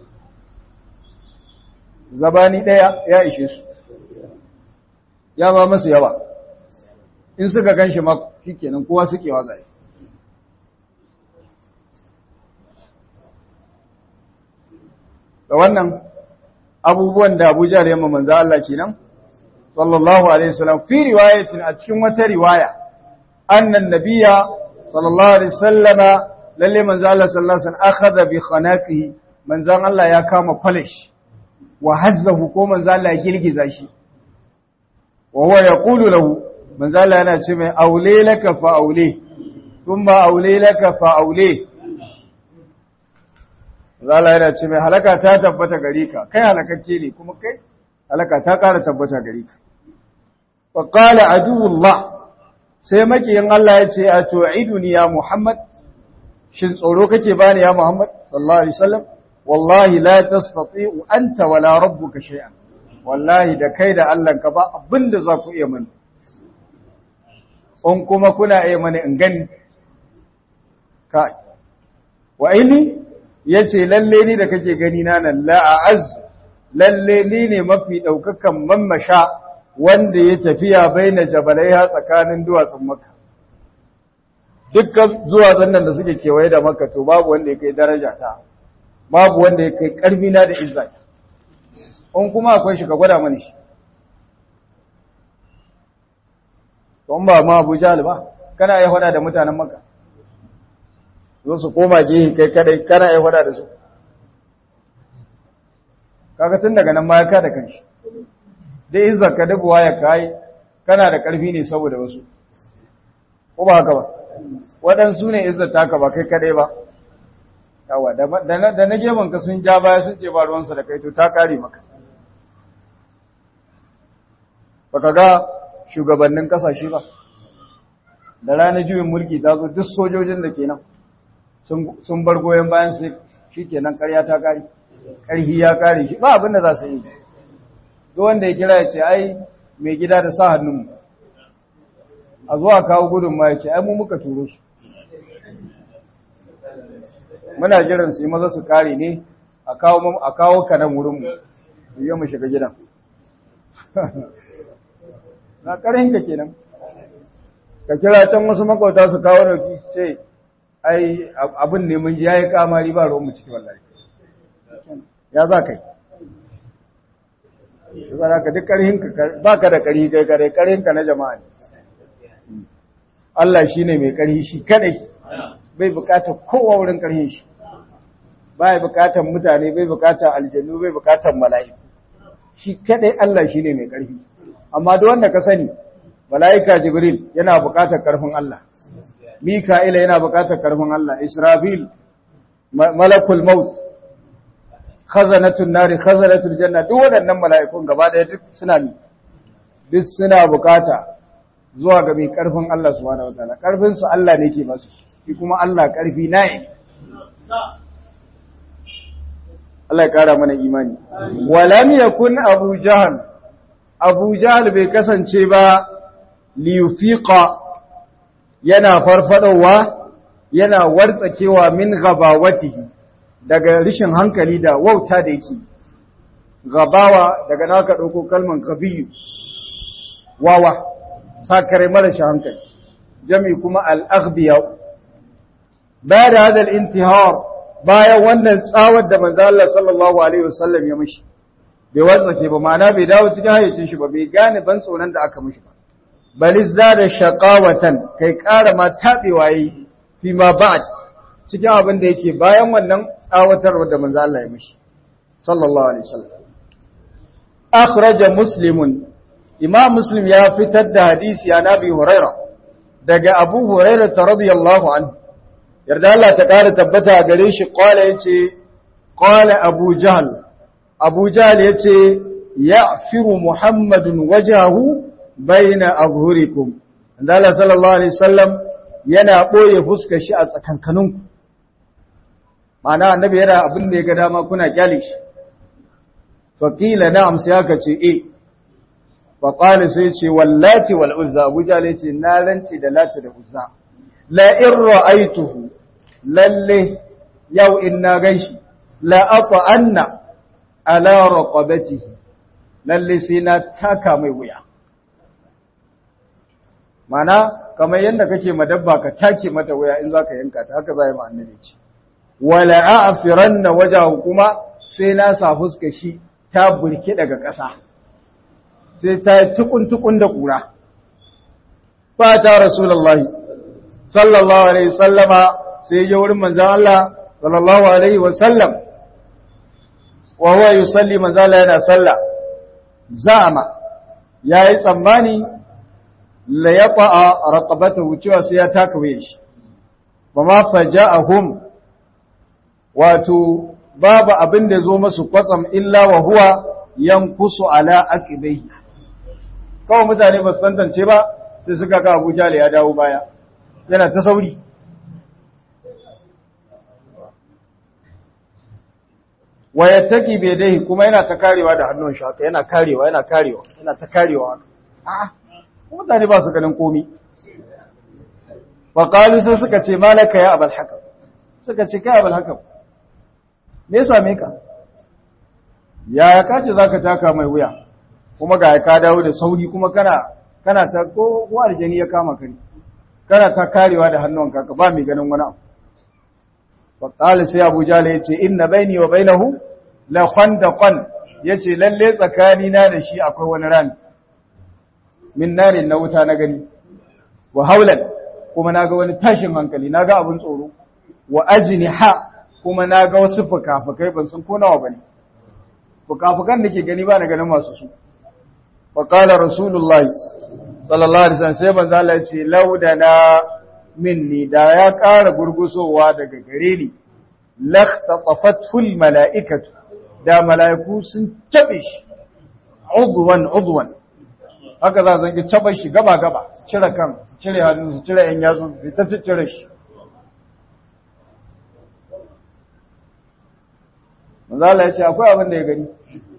zabani ɗaya ya ishe su ya ba masu yawa in suka gan shi ma shi kenan kowa suke wa zai da wannan abubuwan da abuja da yamma manzo Allah kenan sallallahu alaihi wasallam fi riwayatin a cikin wata riwaya annan nabiyya sallallahu alaihi wasallama lalle manzo Allah sallallahu alaihi wasallam akhadha bi khanaqihi manzo Allah ya kama polish wa hazzahu ko manzo Allah ya girgiza shi wa huwa yaqulu lahu manzo Allah yana ce mai aule laka fa aule thumma aule laka fa aule manzo Allah yana ce mai halaka ta tabbata gare ka kai halakakke ne kuma kai halaka ta ƙara tabbata gare ka fa qala aduwullah sai makiyin Allah ya ce a tu'iduni ya Muhammad shin tsoro kake bani ya Muhammad sallallahu alaihi wasallam wallahi la tastati'u anta wala rabbuka shay'an wallahi da kai da Allah ka ba abinda za ku iya mani on kuma kuna iya mani in gani ka wa ini yace lalle ni da kake gani na nan la a'az lalle ni ne mafi daukakan mammasha wanda ya tafiya baina jabalaiha tsakanin duwatsun makka dukkan duwatsun nan da suke kewaye da makka to babu wanda ya kai daraja ta babu wanda ya kai karfi na da izza in kuma akwai shi ka gwada mani shi don ba ma Abu Jahl ba kana iya hada da mutanen Makka zo su koma gehe kai kadai kana iya hada da su kaga tun daga nan ma ya kada kanshi dai izzar ka dabuwa ya kai kana da karfi ne saboda wasu ko ba haka ba waɗansu ne izzar taka ba kai kadai ba yawa da na gefen ka sun ja baya sun ce ba ruwansa da kai to ta kare maka baka ga shugabannin kasashe ba da ranar juyin mulki ta zo duk sojojin da ke nan sun bar goyon bayan su shi ke nan karya ta kare ƙarhi ya kare shi ba abin da za su yi duk wanda ya kira ya ce ai mai gida da sa hannunmu a zuwa kawo gudun ma ya ce ai mu muka turo su muna jiran su yi maza su kare ne a kawo ka nan wurinmu yi mu shiga gidan na ƙarinka kenan ka kira can wasu makwauta su kawo dauki ce ai abin ne mun ji ya yi kamari ba ruwan mu ciki wallahi ya za kai ya ka duk ƙarhinka ba ka da ƙarhi kai kare ƙarhinka na jama'a ne Allah shi ne mai ƙarhi shi kadai bai bukatar kowa wurin ƙarhin shi bai bukatar mutane bai bukatar aljannu bai bukatar mala'iku shi kadai Allah shi ne mai ƙarfi amma duk wanda ka sani mala'ika jibril yana bukatar ƙarfin Allah mika'ila yana bukatar ƙarfin Allah israfil malakul maut khazanatul nari khazanatul janna duk waɗannan mala'ikun gaba ɗaya duk suna mi duk suna bukata zuwa ga mai ƙarfin Allah subhanahu wataala ƙarfin su Allah ne ke masu shi kuma Allah ƙarfi na yi Allah ya kara mana imani walam yakun abu jahal abu jahal bai kasance ba liyufiqa yana farfadowa yana wartsakewa min gabawatihi daga rishin hankali da wauta da yake gabawa daga naka dauko kalman gabiyu wawa sakare mara shi hankali jami kuma al-aghbiya ba da hada al-intihar bayan wannan tsawar da manzo Allah sallallahu alaihi wasallam ya mishi bai wartsake ba ma'ana bai dawo cikin hayyacin shi ba bai gane ban tsoron da aka mishi ba balis da da shaqawatan kai ƙara ma tabewa yi fi ma ba'd cikin abin da yake bayan wannan tsawatarwa da manzo Allah ya mishi sallallahu alaihi wasallam akhraja muslimun imam muslim ya fitar da hadisi ya nabi huraira daga abu huraira radiyallahu anhu yarda Allah ta ƙara tabbata gare shi qala yace qala abu jahl abu jahl yace ya'firu muhammadun wajahu baina azhurikum Allah sallallahu alaihi wasallam yana boye fuskar shi a tsakankaninku ma'ana annabi yana abin da ya ga dama kuna kyale shi fa qila na'am sai aka ce eh fa qala sai ce wallati wal uzza abu jahl yace na rance da lati da uzza la in ra'aituhu lalle yau in na ganshi la ata'anna ala raqabatihi lalle sai na taka mai wuya mana kamar yadda kake madabba ka take mata wuya in zaka yanka ta haka zai ma annabi ce wala a'firanna wajahu kuma sai na sa fuska shi ta burke daga ƙasa sai ta tukun tukun da kura fa ta rasulullahi sallallahu alaihi wasallama sai ya wurin manzon Allah sallallahu alaihi wasallam wa huwa yusalli manzon Allah yana sallah za'ama yayi tsammani la yata'a raqabatahu cewa sai ya taka waye shi ba ma faja'ahum wato babu abin da zo masu kwatsam illa wa huwa yankusu ala aqibai kawai mutane ba su tantance ba sai suka ga Abu Jahl ya dawo baya yana ta sauri wa yattaki bi yadayhi kuma yana ta karewa da hannun shi haka yana karewa yana karewa yana ta karewa a'a mutane ba su ganin komi wa qalu sai suka ce malaka ya abul hakam suka ce kai abul hakam me yasa me ka ya ka ce zaka taka mai wuya kuma ga ka dawo da sauri kuma kana kana ta ko ko aljani ya kama ka kana ta karewa da hannunka ka ba mai ganin wani abu wa qala sai abu jala yace inna baini wa bainahu la khandaqan yace lalle tsakani na da shi akwai wani rami min narin na wuta na gani wa haulan kuma naga wani tashin hankali naga abun tsoro wa ajniha kuma naga wasu fukafukai ban san ko nawa bane fukafukan da ke gani ba na ganin masu su fa qala rasulullah sallallahu alaihi wasallam sai manzo Allah ya ce laudana minni da ya ƙara gurgusowa daga gare ni lahtatafatul mala'ikatu da mala'iku sun tabe shi udwan udwan haka za zan ki taba shi gaba gaba cire kan cire hannu su cire yan yatsu su ta cire shi manzala ya ce akwai abin da ya gani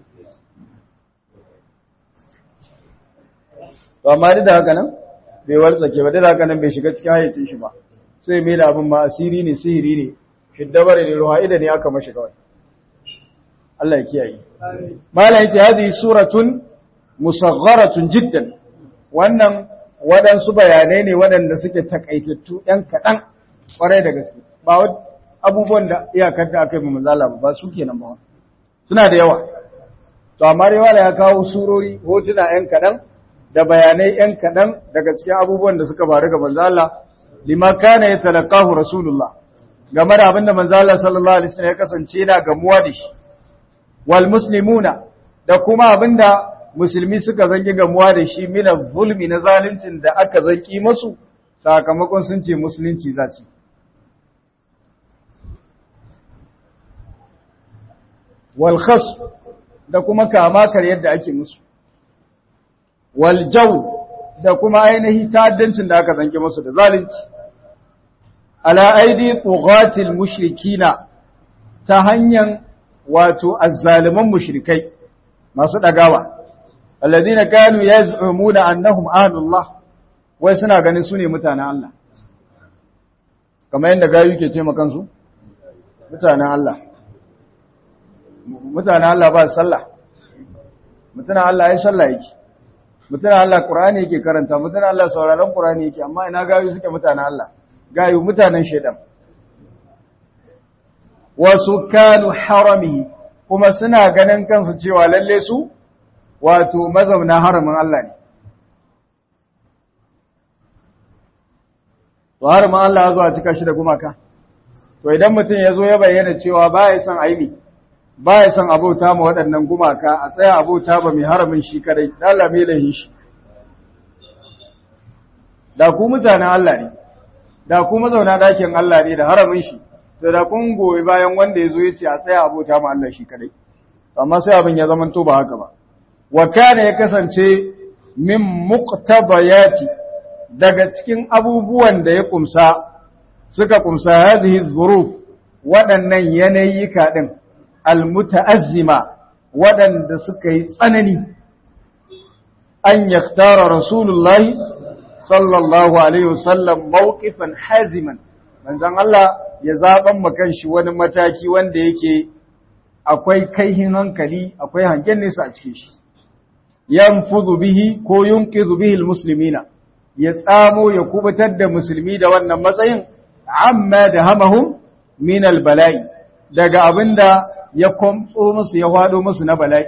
ba ma da haka nan bai wartsake ba da haka nan bai shiga cikin hayyacin shi ba sai mai da abin ma asiri ne sihiri ne shiddabar ne ruha'ida ne aka mashi kawai Allah ya kiyaye malam yace hadhihi suratun musagharatun jiddan wannan waɗansu bayanai ne waɗanda suke takaitattu ɗan kaɗan ƙwarai da gaske ba abubuwan da iyakar da aka yi manzala ba su kenan ba suna da yawa to amma dai wala ya kawo surori hotuna ɗan kaɗan da bayanai ɗan kaɗan daga cikin abubuwan da suka faru ga manzala lima kana ya talaqahu rasulullah game da abinda manzala sallallahu alaihi wasallam ya kasance yana gamuwa da shi wal muslimuna da kuma abinda musulmi suka zangi gamuwa da shi mina zulmi na zaluncin da aka zanki masu sakamakon sun ce musulunci za su walkhas da kuma kamakar yadda ake musu waljau da kuma ainihi ta'addancin da aka zanki masu da zalunci ala aidi tughatil mushrikina ta hanyar wato azzaliman mushrikai masu dagawa alladhina kanu yaz'umuna annahum ahlullah wai suna ganin su ne mutanen Allah kamar yadda gayu ke ce kansu mutanen Allah mutanen Allah ba sallah mutanen Allah ya sallah yake mutanen Allah Qur'ani yake karanta mutanen Allah sauraron Qur'ani yake amma ina gayu suke mutanen Allah gayu mutanen shedan wasu kanu harami kuma suna ganin kansu cewa lalle su wato mazauna haramin Allah ne to haramin Allah ya zo a cika shi da gumaka to idan mutum ya zo ya bayyana cewa ba ya son aini ba ya son abota ma waɗannan gumaka a tsaya abota ba mai haramin shi kadai dala mai lahin shi da ku mutanen Allah ne da ku mazauna ɗakin Allah ne da haramin shi to da kun goyi bayan wanda ya zo ya ce a tsaya abota ma Allah shi kadai amma sai abin ya zama to ba haka ba wa kana ya kasance min muqtadayati daga cikin abubuwan da ya kumsa suka kumsa hadhihi dhuruf waɗannan yanayika din almutaazzima waɗanda suka yi tsanani an yaktara rasulullahi sallallahu alaihi wasallam mawqifan haziman manzon Allah ya zaban makan shi wani mataki wanda yake akwai kaihin hankali akwai hangen nesa a cikin shi yanfudu bihi ko yunqizu bihi almuslimina ya tsamo ya kubutar da musulmi da wannan matsayin amma da hamahum min albala'i daga abinda ya komtso musu ya hado musu na bala'i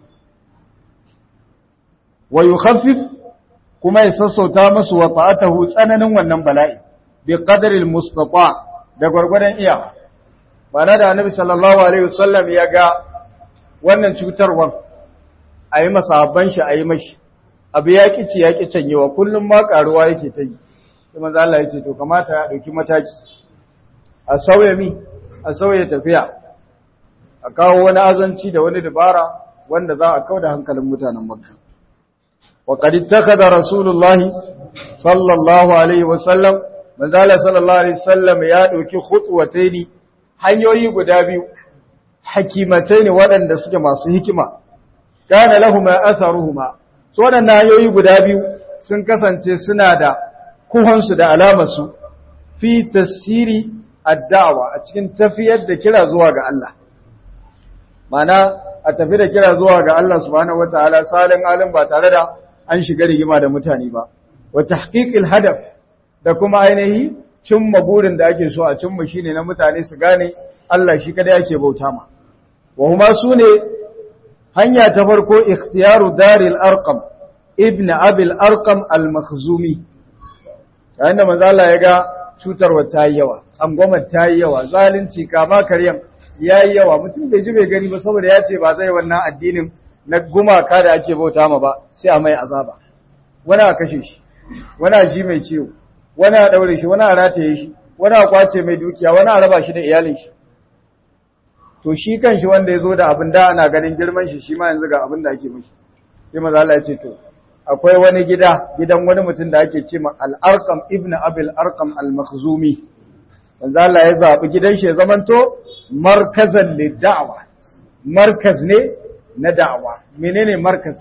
wa yukhaffif kuma ya sassauta musu wa ta'atahu tsananin wannan bala'i bi qadri almustata da gwargwadon iya bana da annabi sallallahu alaihi wasallam ya ga wannan cutarwar ayi masahabban shi ayi mashi abu ya kici ya ki canyewa kullum ma karuwa yake ta yi sai manzo Allah ya ce to kamata ya dauki mataki a sauya mi a sauya tafiya a kawo wani azanci da wani dabara wanda za a kauda hankalin mutanen Makka wa qad ittakhadha rasulullah sallallahu alaihi wasallam manzo Allah sallallahu alaihi wasallam ya dauki khutwataini hanyoyi guda biyu hakimataini waɗanda suke masu hikima kana lahuma atharuhuma so waɗannan hanyoyi guda biyu sun kasance suna da kuhansu da alamarsu fi tasiri addawa a cikin tafiyar da kira zuwa ga Allah mana a tafi da kira zuwa ga Allah subhanahu wataala salin alim ba tare da an shiga rigima da mutane ba wa tahqiqil hadaf da kuma ainihi cimma burin da ake so a cimma shine na mutane su gane Allah shi kada yake bauta ma wa huma sune hanya ta farko ikhtiyaru daril arqam ibn abil arqam al-makhzumi yayin da manzo Allah ya ga cutarwa ta yi yawa tsangwamar ta yi yawa zalunci kama karyan ya yi yawa mutum bai ji bai gani ba saboda ya ce ba zai wannan addinin na gumaka da ake bauta ma ba sai a mai azaba wani a kashe shi wani a ji mai ciwo wani a daure shi wani a rataye shi wani a kwace mai dukiya wani a raba shi da iyalin shi to shi kan shi wanda ya zo da abin da ana ganin girman shi shi ma yanzu ga abin da ake mishi sai maza Allah ya ce to akwai wani gida gidan wani mutum da ake ce ma al-arqam ibn abil arqam al-makhzumi manzo Allah ya zabi gidan shi ya zamanto markazan lid-da'wa markaz ne na da'awa menene markaz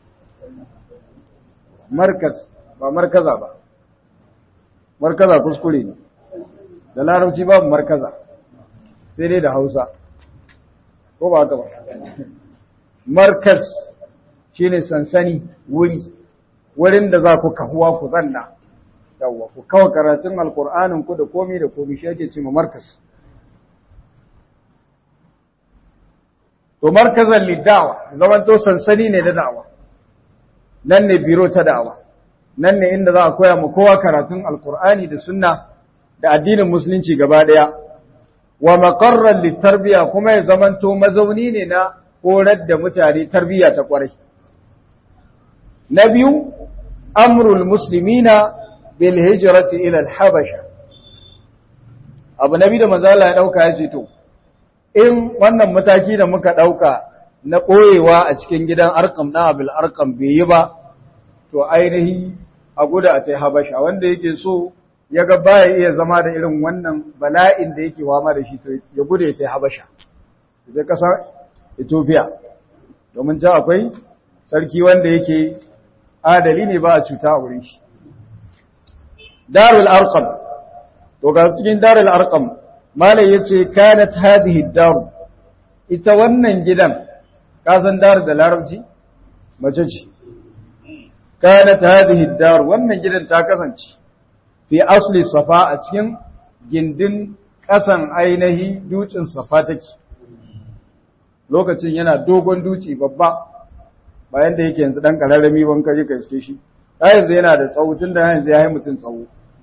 markaz ba markaza ba markaza kuskure ne da larabci babu markaza sai dai da Hausa ko ba haka ba markaz shine sansani wuri wurin da za ku kahuwa ku zanna yawwa ku kawo karatun alkur'anin ku da komi da komi shi ake cewa markaz to markazan liddawa zaman to sansani ne da da'awa nan ne biro ta da'awa nan ne inda za a koya mu kowa karatun alkur'ani da sunna da addinin musulunci gaba daya wa maqarran litarbiya kuma ya zamanto mazauni ne na horar da mutane tarbiyya ta kwarai na biyu amrul muslimina bil hijrati ila al habasha abu nabi da manzo Allah ya dauka ya ce to in wannan mataki da muka dauka na koyewa a cikin gidan arkam na abil arkam bai yi ba to ainihi a guda a tai habasha wanda yake so ya ga baya iya zama da irin wannan bala'in da yake wama da shi to ya gude ya tai habasha da kasa Ethiopia domin can akwai sarki wanda yake adali ne ba a cuta a wurin shi darul arqam to ga cikin darul arqam malai yace kanat hadhihi dar ita wannan gidan ka san dar da larabci mace ce kanat hadhihi dar wannan gidan ta kasance fi asli safa a cikin gindin kasan ainihi dutsen safa take lokacin yana dogon duci babba bayan da yake yanzu dan kararrami ban kaje ka iske shi da yanzu yana da tsawo tun da yanzu ya yi mutum tsawo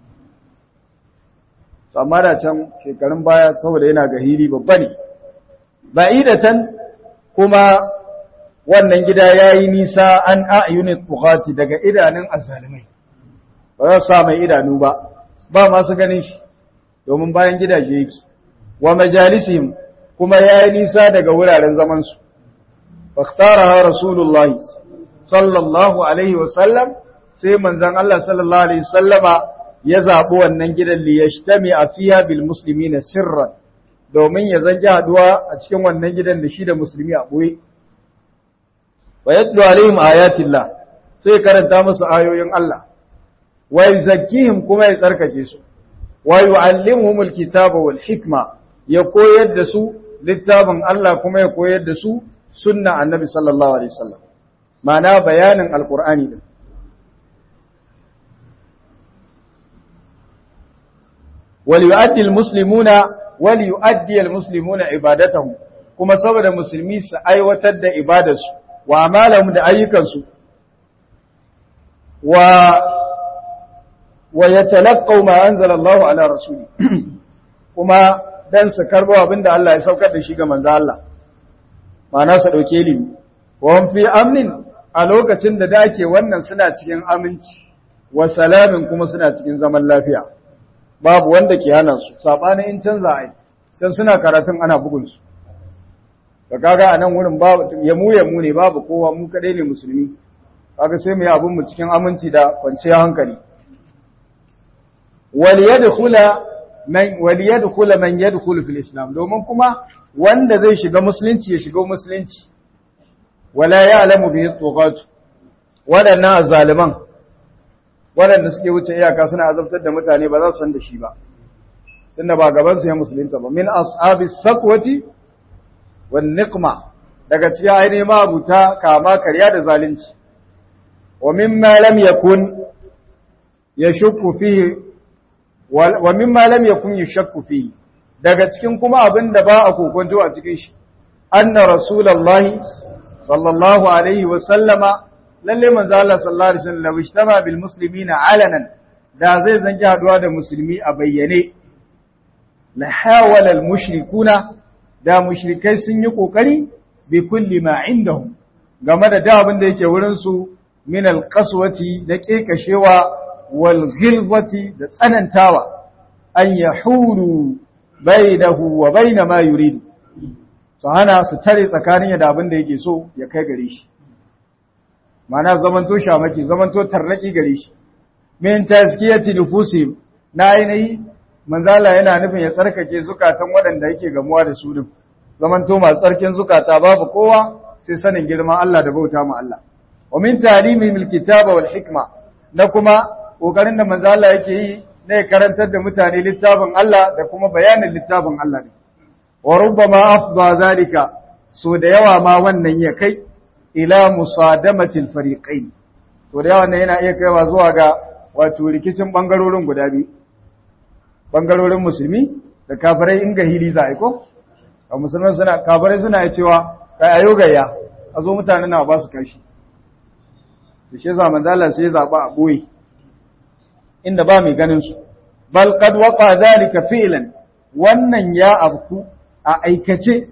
amma da can shekarun baya saboda yana ga hili babba ne ba'idatan kuma wannan gida yayi nisa an a'yunit tughati daga idanun azzalimai ba za su sa mai idanu ba ba masu ganin shi domin bayan gidaje yake wa majalisihim kuma yayi nisa daga wuraren zaman su fakhtaraha rasulullahi sallallahu alaihi wa sallam sai manzon Allah sallallahu alaihi wasallama ya zabi wannan gidan li yashtami fiha bil muslimina sirran domin ya zanji haduwa a cikin wannan gidan da shi da musulmi a boye wa yatlu alaihim ayatillah sai karanta musu ayoyin Allah wa yuzakkihim kuma ya tsarkake su wa yu'allimuhumul kitaba wal hikma ya koyar da su littafin Allah kuma ya koyar da su sunna annabi sallallahu alaihi wasallam ma'ana bayanin alqur'ani din wal yu'addi almuslimuna wal yu'addi almuslimuna ibadatahum kuma saboda musulmi su aiwatar da ibadarsu wa amalahum da ayyukansu wa wa yatalaqaw ma anzala Allah ala rasuli kuma dan su karbo abinda Allah ya saukar da shi ga manzo Allah ma'ana su dauke ilimi wa fi amnin a lokacin da dake wannan suna cikin aminci wa salamin kuma suna cikin zaman lafiya babu wanda ke hana su sabanin in canza ai sai suna karatun ana bugun su da kaga a nan wurin babu yamu yamu ne babu kowa mu kadai ne musulmi kaga sai mu yi abun mu cikin aminci da kwanciyar hankali waliyadkhula man waliyadkhula man yadkhulu fil islam domin kuma wanda zai shiga musulunci ya shiga musulunci wala ya'lamu bihi tuqat wadannan azzaliman wadanda suke wuce iyaka suna azabtar da mutane ba za su san da shi ba tunda ba gaban su ya musulunta ba min ashabi sakwati wan niqma daga cikin ainihin mabuta kama karya da zalunci wa mimma lam yakun yashukku fihi wa mimma lam yakun yashakku fihi daga cikin kuma abin da ba a kokonto a cikin shi anna rasulullahi sallallahu alaihi wa sallama lalle manzo Allah sallallahu alaihi wasallam ishtama bil muslimina alanan da zai zanki haduwa da musulmi a bayyane la hawala al mushrikuna da mushrikai sun yi kokari bi kulli ma indahum game da da abin da yake wurin su min al qaswati da kekashewa wal ghilzati da tsanantawa an yahulu bainahu wa bain ma yurid to hana su tare tsakanin da abin da yake so ya kai gare shi mana zamanto shamaki zamanto tarnaki gare shi min tazkiyati nufusihim na ainihi manzala yana nufin ya tsarkake zukatan waɗanda yake gamuwa da su din zamanto masu tsarkin zukata babu kowa sai sanin girman Allah da bauta ma Allah wa min ta'limihim alkitaba wal hikma na kuma kokarin da manzala yake yi na ya karantar da mutane littafin Allah da kuma bayanin littafin Allah ne wa rubbama afdha zalika so da yawa ma wannan ya kai ila musadamatil fariqain to da yawa ne yana iya kaiwa zuwa ga wato rikicin bangarorin guda biyu bangarorin musulmi da kafirai in ga hili za a ko a musulman suna kafirai suna cewa kai ayo gayya a zo mutane na ba su kashi da shi zaman zala sai zaba a boye inda ba mai ganin su bal qad waqa zalika fi'lan wannan ya abku a aikace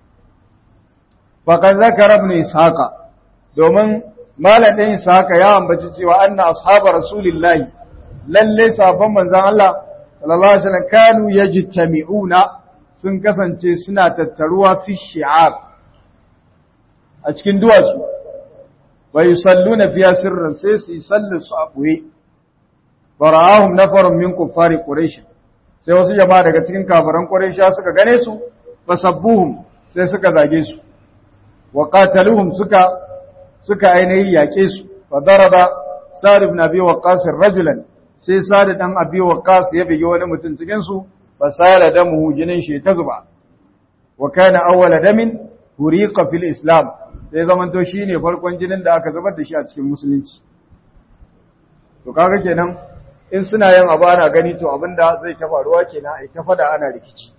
faqad zakara ibn ishaqa domin malam ɗin ishaqa ya ambaci cewa anna ashabar rasulillahi lalle sabon manzon Allah sallallahu alaihi wasallam kanu yajtami'una sun kasance suna tattaruwa fi shi'ab a cikin duwatsu wa yusalluna fiya sirran sai su yi sallar su a ɓoye fara'ahum nafarun min kuffari quraish sai wasu jama'a daga cikin kafiran quraisha suka gane su fasabbuhum sai suka zage su wa qataluhum suka suka ainihi yake su fa daraba sa'd ibn abi waqqas rajulan sai sa'd dan abi waqqas ya bige wani mutum cikin su fa sala damuhu jinin shi ta zuba wa kana awwala damin huriqa fil islam sai zamanto shine farkon jinin da aka zubar da shi a cikin musulunci to kaga kenan in suna yin abu ana gani to abinda zai ta faruwa kenan ai ta fada ana rikici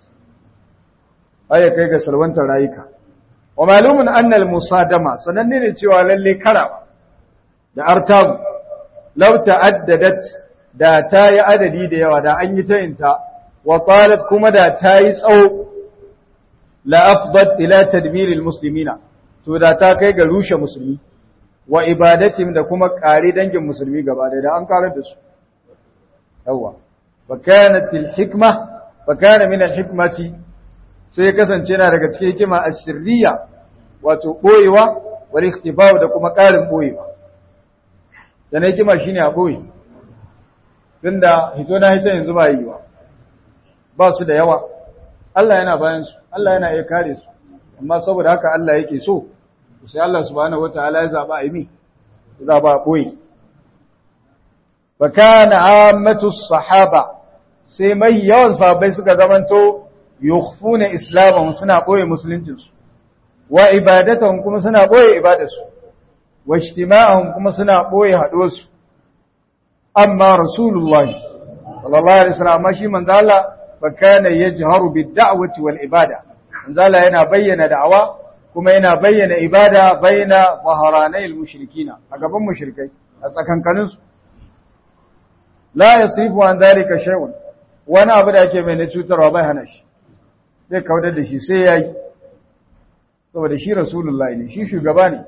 ai kai ga salwantar rayuka wa malumun anna al musadama sananne ne cewa lalle kara da artabu law ta'addadat da ta yi adadi da yawa da an yi ta inta wa talat kuma da ta yi tsawo la afdat ila tadbir al muslimina to da ta kai ga rushe musulmi wa ibadatim da kuma kare dangin musulmi gaba da an karar da su yawa fa kanat al hikma fa kana min al hikmati sai ya kasance yana daga cikin hikima asirriya wato boyewa wal ikhtifa'u da kuma karin boyewa dan hikima shine a boye tunda hito na hito yanzu ba yi ba ba su da yawa Allah yana bayan su Allah yana iya kare su amma saboda haka Allah yake so sai Allah subhanahu wataala ya zaba a yi zaba a boye fa kana ammatu sahaba sai mai yawan sahabbai suka zamanto yukhfuna islamahum suna boye musuluncinsu wa ibadatahum kuma suna boye ibadarsu wa ijtima'ahum kuma suna boye haduwarsu amma rasulullah sallallahu alaihi wasallam shi manzo Allah fa kana yajharu bid-da'wati wal ibada manzo Allah yana bayyana da'awa kuma yana bayyana ibada baina zaharanai al-mushrikina a gaban mushrikai a tsakankanin su la yasifu an dhalika shay'un wani abu da ake mai na cutarwa bai hana shi zai kaudar da shi sai ya yi saboda shi rasulullahi ne shi shugaba ne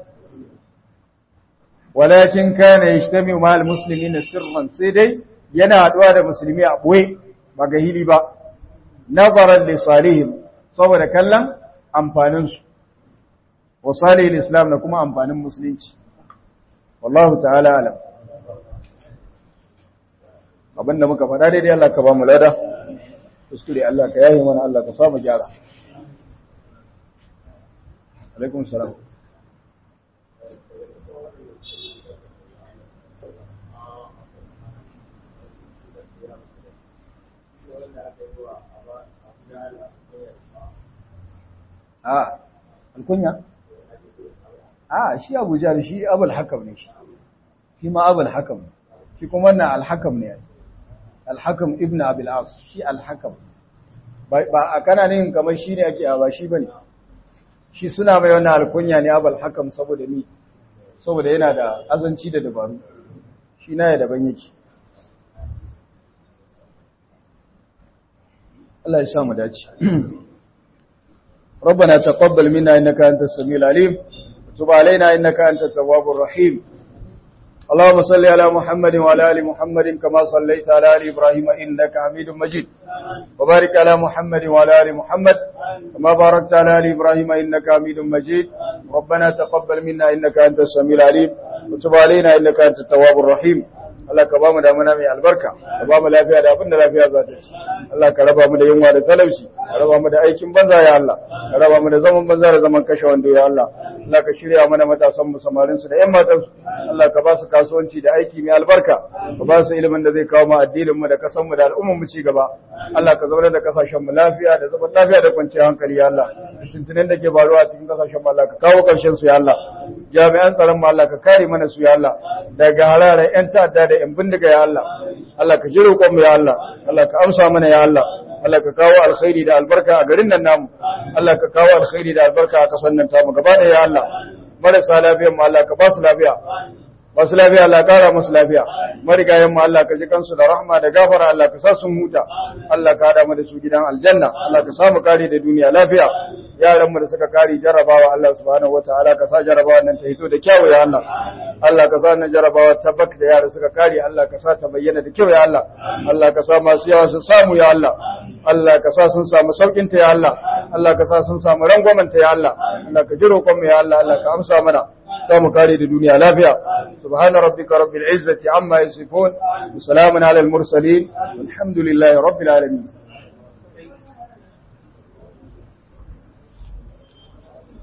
walakin kana yajtami ma'al muslimina sirran sai dai yana haduwa da musulmi a boye ba ga hili ba nazaran li salihim saboda kallon amfanin su wa salihil islam da kuma amfanin musulunci wallahu ta'ala alam abinda muka faɗa daidai Allah ka ba mu lada kuskure Allah ka yaye mana Allah ka samu gyara alaikum salam a alkunya a shi abu jari shi abul hakam ne shi shi ma abul hakam shi kuma wannan alhakam ne alhakam ibn abil as shi alhakam ba a kana ne kamar shi ne ake ba shi bane shi suna mai wannan alkunya ne abul hakam saboda ni saboda yana da azanci da dabaru shi na ya daban yake Allah ya sa mu dace ربنا تقبل منا إنك أنت السميع العليم وتب علينا إنك أنت التواب الرحيم اللهم صل على محمد وعلى ال محمد كما صليت على ال ابراهيم انك حميد مجيد وبارك على محمد وعلى ال محمد كما باركت على ال ابراهيم انك حميد مجيد ربنا تقبل منا انك انت السميع العليم وتب علينا انك انت التواب الرحيم Allah ka ba mu damuna mai albarka ka ba mu lafiya da abin da lafiya za ta ci Allah ka raba mu da yunwa da talauci ka raba mu da aikin banza ya Allah ka raba mu da zaman banza da zaman kashe wando ya Allah Allah ka shirya mana matasan mu samarin su da ƴan matan su Allah ka ba su kasuwanci da aiki mai albarka ka ba su ilimin da zai kawo mu addinin mu da kasan mu da al'umman mu ci gaba Allah ka zauna da kasashen mu lafiya da zaman lafiya da kwanciyar hankali ya Allah tuntunin da ke faruwa a cikin kasashen mu Allah ka kawo karshen su ya Allah jami'an tsaron mu Allah ka kare mana su ya Allah daga halarar ƴan ta'adda da ƴan bindiga ya Allah Allah ka ji roƙon mu ya Allah Allah ka amsa mana ya Allah Allah ka kawo alkhairi da albarka a garin nan namu Allah ka kawo alkhairi da albarka a kasan nan tamu gaba da ya Allah marasa lafiyar mu Allah ka ba su lafiya ba su lafiya Allah kara musu lafiya marigayen mu Allah ka ji kansu da rahma da gafara Allah ka sa sun huta Allah ka hada mu da su gidan aljanna Allah ka samu kare da duniya lafiya yaran mu da suka kare jarrabawa Allah subhanahu wataala ka sa jarrabawa nan ta hito da kyau ya Allah Allah ka sa nan jarrabawa tabbak da yara suka kare Allah ka sa ta bayyana da kyau ya Allah Allah ka sa masu yawa su samu ya Allah Allah ka sa sun samu saukin ta ya Allah Allah ka sa sun samu rangwamen ta ya Allah Allah ka ji roƙon mu ya Allah Allah ka amsa mana mu kare da duniya lafiya subhana rabbika rabbil izzati amma yasifun wa salamun alal mursalin walhamdulillahi rabbil alamin